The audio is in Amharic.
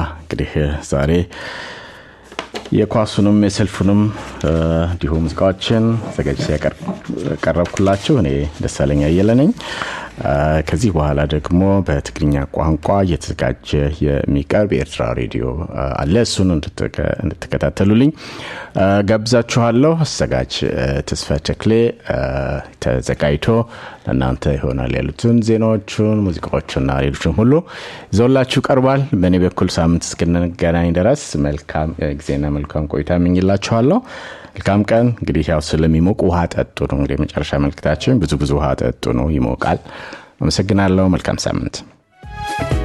እንግዲህ ዛሬ የኳሱንም የሰልፉንም እንዲሁ ሙዚቃዎችን ዘጋጅ ያቀረብኩላችሁ እኔ ደሳለኝ አየለ ነኝ። ከዚህ በኋላ ደግሞ በትግርኛ ቋንቋ እየተዘጋጀ የሚቀርብ የኤርትራ ሬዲዮ አለ። እሱን እንድትከታተሉልኝ ጋብዛችኋለሁ። አዘጋጅ ተስፋ ቸክሌ ተዘጋጅቶ ለእናንተ ይሆናል ያሉትን ዜናዎቹን፣ ሙዚቃዎችና ሌሎችን ሁሉ ይዘውላችሁ ቀርቧል። በእኔ በኩል ሳምንት እስክንገናኝ ድረስ መልካም ጊዜና መልካም ቆይታ እመኝላችኋለሁ። መልካም ቀን። እንግዲህ ያው ስለሚሞቅ ውሃ ጠጡ ነው እንግዲህ የመጨረሻ መልክታችን። ብዙ ብዙ ውሃ ጠጡ ነው፣ ይሞቃል። አመሰግናለሁ። መልካም ሳምንት